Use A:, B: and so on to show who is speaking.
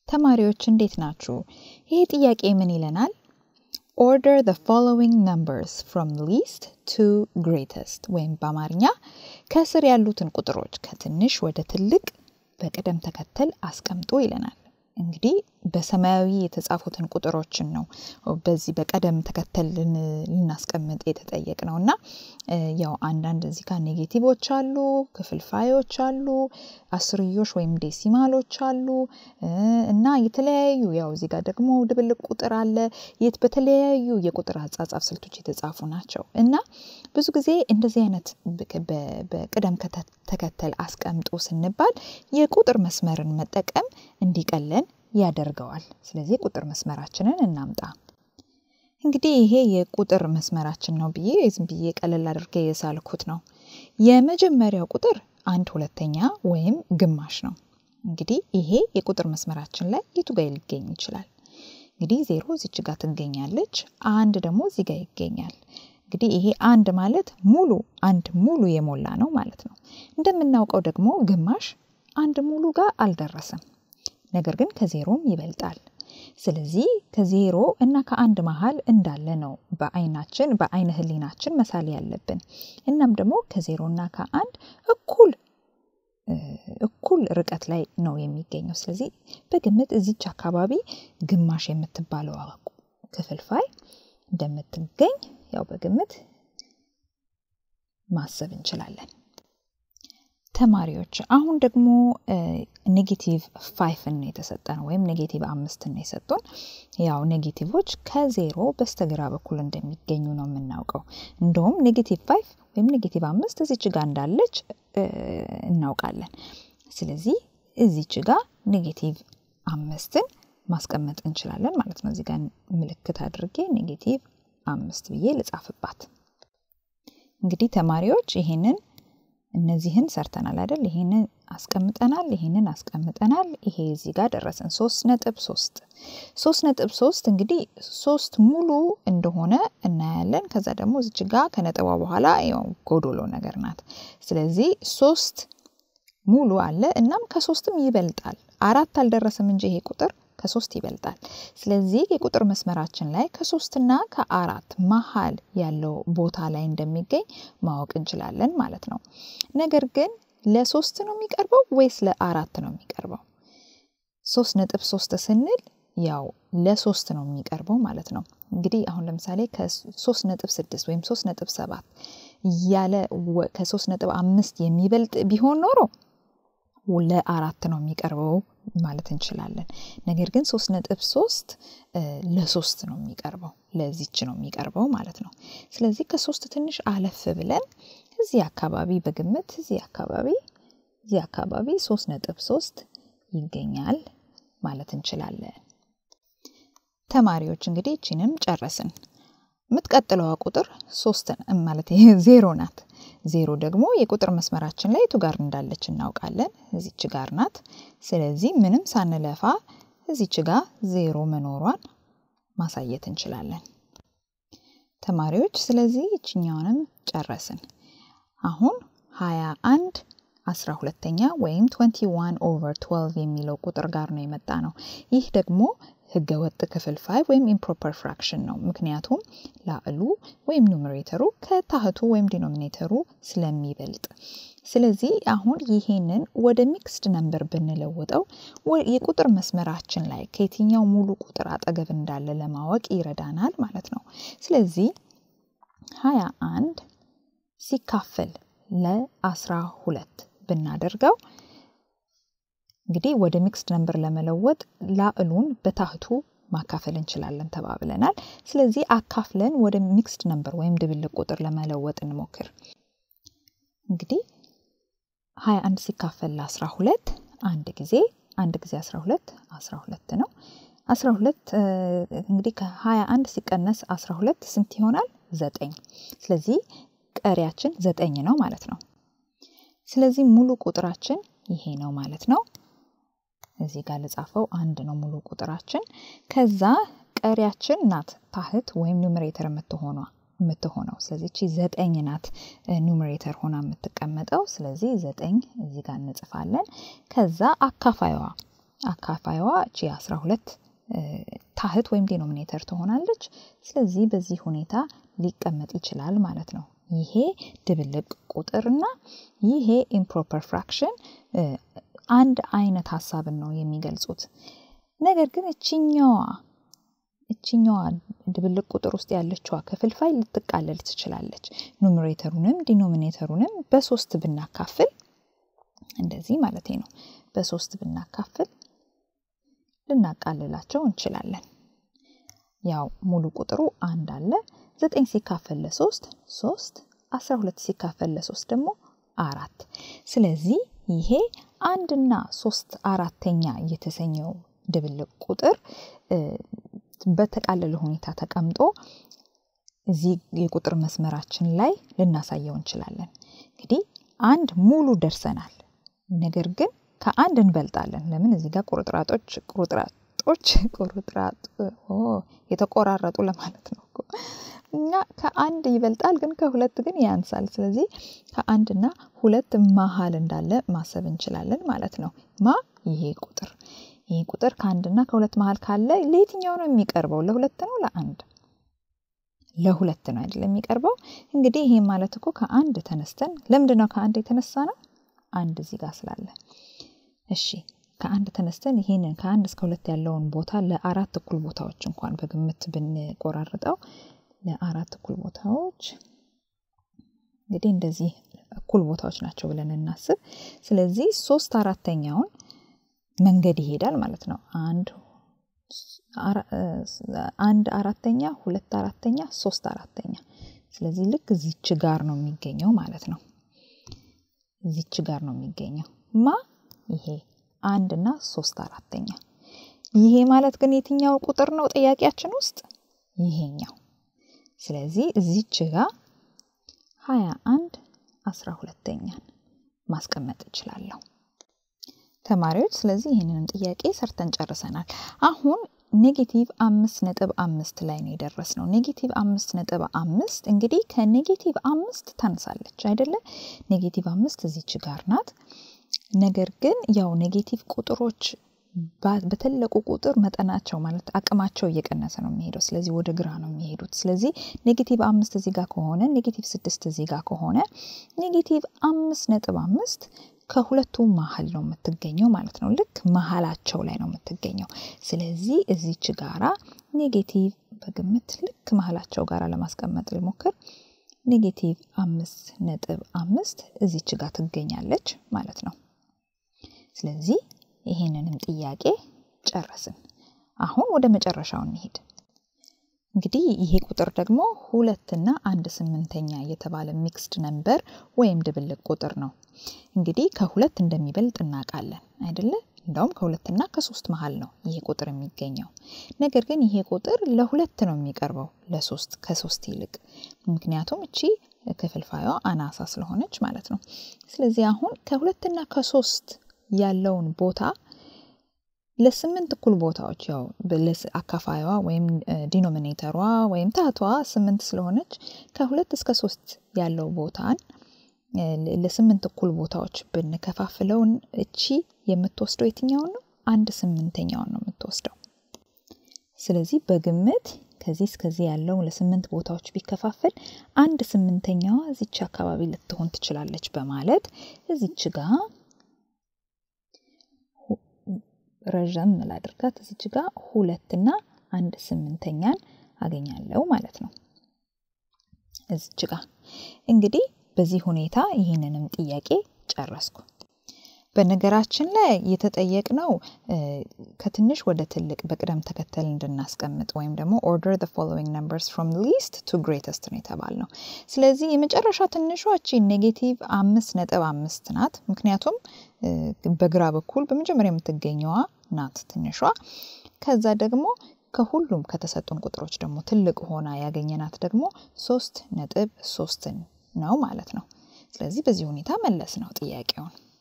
A: ተማሪዎች እንዴት ናችሁ? ይሄ ጥያቄ ምን ይለናል? ኦርደር the following numbers from least to greatest ወይም በአማርኛ ከስር ያሉትን ቁጥሮች ከትንሽ ወደ ትልቅ በቅደም ተከተል አስቀምጡ ይለናል። እንግዲህ በሰማያዊ የተጻፉትን ቁጥሮችን ነው በዚህ በቀደም ተከተል ልናስቀምጥ የተጠየቅ ነው እና ያው አንዳንድ እዚህ ጋር ኔጌቲቮች አሉ፣ ክፍልፋዮች አሉ፣ አስርዮሽ ወይም ዴሲማሎች አሉ እና የተለያዩ ያው እዚህ ጋር ደግሞ ድብልቅ ቁጥር አለ። የት በተለያዩ የቁጥር አጻጻፍ ስልቶች የተጻፉ ናቸው እና ብዙ ጊዜ እንደዚህ አይነት በቅደም ተከተል አስቀምጡ ስንባል የቁጥር መስመርን መጠቀም እንዲቀለን ያደርገዋል። ስለዚህ ቁጥር መስመራችንን እናምጣ። እንግዲህ ይሄ የቁጥር መስመራችን ነው ብዬ ዝም ብዬ ቀለል አድርጌ የሳልኩት ነው። የመጀመሪያው ቁጥር አንድ ሁለተኛ ወይም ግማሽ ነው። እንግዲህ ይሄ የቁጥር መስመራችን ላይ የቱ ጋር ሊገኝ ይችላል? እንግዲህ ዜሮ እዚች ጋር ትገኛለች። አንድ ደግሞ እዚህ ጋር ይገኛል። እንግዲህ ይሄ አንድ ማለት ሙሉ አንድ ሙሉ የሞላ ነው ማለት ነው። እንደምናውቀው ደግሞ ግማሽ አንድ ሙሉ ጋር አልደረሰም። ነገር ግን ከዜሮም ይበልጣል። ስለዚህ ከዜሮ እና ከአንድ መሀል እንዳለ ነው በአይናችን በአይነ ህሊናችን መሳል ያለብን። እናም ደግሞ ከዜሮ እና ከአንድ እኩል እኩል ርቀት ላይ ነው የሚገኘው። ስለዚህ በግምት እዚች አካባቢ ግማሽ የምትባለው ክፍልፋይ እንደምትገኝ ያው በግምት ማሰብ እንችላለን። ተማሪዎች አሁን ደግሞ ኔጌቲቭ ፋይፍን ነው የተሰጠን ወይም ኔጌቲቭ አምስትን ነው የሰጡን። ያው ኔጌቲቮች ከዜሮ በስተግራ በኩል እንደሚገኙ ነው የምናውቀው። እንደውም ኔጌቲቭ ፋይፍ ወይም ኔጌቲቭ አምስት እዚች ጋር እንዳለች እናውቃለን። ስለዚህ እዚች ጋር ኔጌቲቭ አምስትን ማስቀመጥ እንችላለን ማለት ነው። እዚህ ጋር ምልክት አድርጌ ኔጌቲቭ አምስት ብዬ ልጻፍባት። እንግዲህ ተማሪዎች ይሄንን እነዚህን ሰርተናል አይደል? ይሄንን አስቀምጠናል፣ ይሄንን አስቀምጠናል። ይሄ እዚህ ጋር ደረሰን። ሶስት ነጥብ ሶስት ሶስት ነጥብ ሶስት እንግዲህ ሶስት ሙሉ እንደሆነ እናያለን። ከዛ ደግሞ እዚች ጋር ከነጥቧ በኋላ ያው ጎዶሎ ነገር ናት። ስለዚህ ሶስት ሙሉ አለ። እናም ከሶስትም ይበልጣል። አራት አልደረሰም እንጂ ይሄ ቁጥር ከሶስት ይበልጣል። ስለዚህ የቁጥር መስመራችን ላይ ከሶስትና ከአራት መሀል ያለው ቦታ ላይ እንደሚገኝ ማወቅ እንችላለን ማለት ነው። ነገር ግን ለሶስት ነው የሚቀርበው ወይስ ለአራት ነው የሚቀርበው? ሶስት ነጥብ ሶስት ስንል ያው ለሶስት ነው የሚቀርበው ማለት ነው። እንግዲህ አሁን ለምሳሌ ከሶስት ነጥብ ስድስት ወይም ሶስት ነጥብ ሰባት ያለ ከሶስት ነጥብ አምስት የሚበልጥ ቢሆን ኖሮ ለአራት ነው የሚቀርበው ማለት እንችላለን። ነገር ግን ሶስት ነጥብ ሶስት ለሶስት ነው የሚቀርበው ለዚች ነው የሚቀርበው ማለት ነው። ስለዚህ ከሶስት ትንሽ አለፍ ብለን እዚህ አካባቢ በግምት እዚህ አካባቢ እዚህ አካባቢ ሶስት ነጥብ ሶስት ይገኛል ማለት እንችላለን። ተማሪዎች እንግዲህ ይችንም ጨረስን። የምትቀጥለዋ ቁጥር ሶስት ማለት ዜሮ ናት። ዜሮ ደግሞ የቁጥር መስመራችን ላይ የቱ ጋር እንዳለች እናውቃለን። እዚች ጋር ናት። ስለዚህ ምንም ሳንለፋ እዚች ጋር ዜሮ መኖሯን ማሳየት እንችላለን። ተማሪዎች ስለዚህ ይችኛውንም ጨረስን። አሁን ሀያ አንድ አስራ ሁለተኛ ወይም 21 ኦቨር 12 የሚለው ቁጥር ጋር ነው የመጣ ነው። ይህ ደግሞ ህገወጥ ክፍልፋይ ወይም ኢምፕሮፐር ፍራክሽን ነው። ምክንያቱም ላዕሉ ወይም ኑሜሬተሩ ከታህቱ ወይም ዲኖሚኔተሩ ስለሚበልጥ። ስለዚህ አሁን ይሄንን ወደ ሚክስድ ነምበር ብንለውጠው የቁጥር መስመራችን ላይ ከየትኛው ሙሉ ቁጥር አጠገብ እንዳለ ለማወቅ ይረዳናል ማለት ነው። ስለዚህ ሀያ አንድ ሲካፈል ለአስራ ሁለት ብናደርገው እንግዲህ ወደ ሚክስድ ነምበር ለመለወጥ ላዕሉን በታህቱ ማካፈል እንችላለን ተባብለናል። ስለዚህ አካፍለን ወደ ሚክስድ ነምበር ወይም ድብልቅ ቁጥር ለመለወጥ እንሞክር። እንግዲህ 21 ሲካፈል ለ12 አንድ ጊዜ አንድ ጊዜ 12 12 ነው። 12 እንግዲህ ከ21 ሲቀነስ 12 ስንት ይሆናል? ዘጠኝ። ስለዚህ ቀሪያችን ዘጠኝ ነው ማለት ነው። ስለዚህ ሙሉ ቁጥራችን ይሄ ነው ማለት ነው። እዚህ ጋር ልጻፈው አንድ ነው ሙሉ ቁጥራችን። ከዛ ቀሪያችን ናት ታህት ወይም ኑሜሬተር የምትሆኗ የምትሆነው ስለዚህ እቺ ዘጠኝ ናት ኑሜሬተር ሆና የምትቀመጠው። ስለዚህ ዘጠኝ እዚህ ጋር እንጽፋለን። ከዛ አካፋይዋ አካፋይዋ እቺ 12 ታህት ወይም ዲኖሚኔተር ትሆናለች። ስለዚህ በዚህ ሁኔታ ሊቀመጥ ይችላል ማለት ነው። ይሄ ድብልቅ ቁጥርና ይሄ ኢምፕሮፐር ፍራክሽን አንድ አይነት ሀሳብን ነው የሚገልጹት። ነገር ግን እችኛዋ እችኛዋ ድብልቅ ቁጥር ውስጥ ያለችዋ ክፍልፋይ ልትቃለል ትችላለች። ኑሜሬተሩንም ዲኖሚኔተሩንም በሶስት ብናካፍል እንደዚህ ማለት ነው። በሶስት ብናካፍል ልናቃልላቸው እንችላለን። ያው ሙሉ ቁጥሩ አንድ አለ። ዘጠኝ ሲካፈል ለሶስት ሶስት፣ አስራ ሁለት ሲካፈል ለሶስት ደግሞ አራት። ስለዚህ ይሄ አንድና ሶስት አራተኛ የተሰኘው ድብልቅ ቁጥር በተቃለለ ሁኔታ ተቀምጦ እዚህ የቁጥር መስመራችን ላይ ልናሳየው እንችላለን። እንግዲህ አንድ ሙሉ ደርሰናል። ነገር ግን ከአንድ እንበልጣለን። ለምን እዚህ ጋር ቁርጥራጦች ቁርጥራጦች ቁርጥራጥ የተቆራረጡ ለማለት ነው እና ከአንድ ይበልጣል፣ ግን ከሁለት ግን ያንሳል። ስለዚህ ከአንድና ሁለት መሀል እንዳለ ማሰብ እንችላለን ማለት ነው። ማ ይሄ ቁጥር ይሄ ቁጥር ከአንድና ከሁለት መሀል ካለ ለየትኛው ነው የሚቀርበው? ለሁለት ነው ለአንድ? ለሁለት ነው አይደለም የሚቀርበው። እንግዲህ ይሄ ማለት እኮ ከአንድ ተነስተን ለምንድን ነው ከአንድ የተነሳ ነው? አንድ እዚህ ጋር ስላለ። እሺ ከአንድ ተነስተን ይሄንን ከአንድ እስከ ሁለት ያለውን ቦታ ለአራት እኩል ቦታዎች እንኳን በግምት ብንቆራርጠው ለአራት እኩል ቦታዎች እንግዲህ እንደዚህ እኩል ቦታዎች ናቸው ብለን እናስብ። ስለዚህ ሶስት አራተኛውን መንገድ ይሄዳል ማለት ነው። አንድ አንድ አራተኛ፣ ሁለት አራተኛ፣ ሶስት አራተኛ። ስለዚህ ልክ እዚች ጋር ነው የሚገኘው ማለት ነው። እዚች ጋር ነው የሚገኘው ማ ይሄ አንድ እና ሶስት አራተኛ። ይሄ ማለት ግን የትኛው ቁጥር ነው ጥያቄያችን ውስጥ? ይሄኛው። ስለዚህ እዚች ጋር ሀያ አንድ አስራ ሁለተኛን ማስቀመጥ እችላለሁ። ተማሪዎች ስለዚህ ይህንንም ጥያቄ ሰርተን ጨርሰናል። አሁን ኔጌቲቭ አምስት ነጥብ አምስት ላይ ነው የደረስ ነው። ኔጌቲቭ አምስት ነጥብ አምስት እንግዲህ ከኔጌቲቭ አምስት ታንሳለች አይደለ? ኔጌቲቭ አምስት እዚች ጋር ናት። ነገር ግን ያው ኔጌቲቭ ቁጥሮች በተለቁ ቁጥር መጠናቸው ማለት አቅማቸው እየቀነሰ ነው የሚሄደው። ስለዚህ ወደ ግራ ነው የሚሄዱት። ስለዚህ ኔጌቲቭ አምስት እዚህ ጋር ከሆነ ኔጌቲቭ ስድስት እዚህ ጋር ከሆነ ኔጌቲቭ አምስት ነጥብ አምስት ከሁለቱ መሀል ነው የምትገኘው ማለት ነው። ልክ መሀላቸው ላይ ነው የምትገኘው። ስለዚህ እዚች ጋራ ኔጌቲቭ በግምት ልክ መሀላቸው ጋራ ለማስቀመጥ ልሞክር። ኔጌቲቭ አምስት ነጥብ አምስት እዚች ጋር ትገኛለች ማለት ነው። ስለዚህ ይሄንንም ጥያቄ ጨረስን። አሁን ወደ መጨረሻው እንሄድ። እንግዲህ ይሄ ቁጥር ደግሞ ሁለትና አንድ ስምንተኛ የተባለ ሚክስድ ነምበር ወይም ድብልቅ ቁጥር ነው። እንግዲህ ከሁለት እንደሚበልጥ እናውቃለን አይደለ? እንደውም ከሁለትና ከሶስት መሀል ነው ይሄ ቁጥር የሚገኘው። ነገር ግን ይሄ ቁጥር ለሁለት ነው የሚቀርበው ለሶስት ከሶስት ይልቅ ምክንያቱም እቺ ክፍልፋዩዋ አናሳ ስለሆነች ማለት ነው። ስለዚህ አሁን ከሁለትና ከሶስት ያለውን ቦታ ለስምንት እኩል ቦታዎች ያው አካፋዩዋ ወይም ዲኖሚኔተሯ ወይም ታቷ ስምንት ስለሆነች ከሁለት እስከ ሶስት ያለው ቦታን ለስምንት እኩል ቦታዎች ብንከፋፍለውን እቺ የምትወስደው የትኛውን ነው? አንድ ስምንተኛውን ነው የምትወስደው። ስለዚህ በግምት ከዚህ እስከዚህ ያለውን ለስምንት ቦታዎች ቢከፋፈል አንድ ስምንተኛዋ እዚች አካባቢ ልትሆን ትችላለች በማለት እዚች ጋር ረዥም ላድርጋት እዚች ጋር ሁለትና አንድ ስምንተኛን አገኛለሁ ማለት ነው። እዚች ጋር እንግዲህ በዚህ ሁኔታ ይህንንም ጥያቄ ጨረስኩ። በነገራችን ላይ የተጠየቅነው ከትንሽ ወደ ትልቅ በቅደም ተከተል እንድናስቀምጥ ወይም ደግሞ ኦርደር the following numbers from least to greatest ነው የተባልነው። ስለዚህ የመጨረሻ ትንሿ እቺ ኔጌቲቭ አምስት ነጥብ አምስት ናት። ምክንያቱም በግራ በኩል በመጀመሪያ የምትገኘዋ ናት ትንሿ። ከዛ ደግሞ ከሁሉም ከተሰጡን ቁጥሮች ደግሞ ትልቅ ሆና ያገኘናት ደግሞ ሶስት ነጥብ ሶስትን ነው ማለት ነው። ስለዚህ በዚህ ሁኔታ መለስ ነው ጥያቄውን።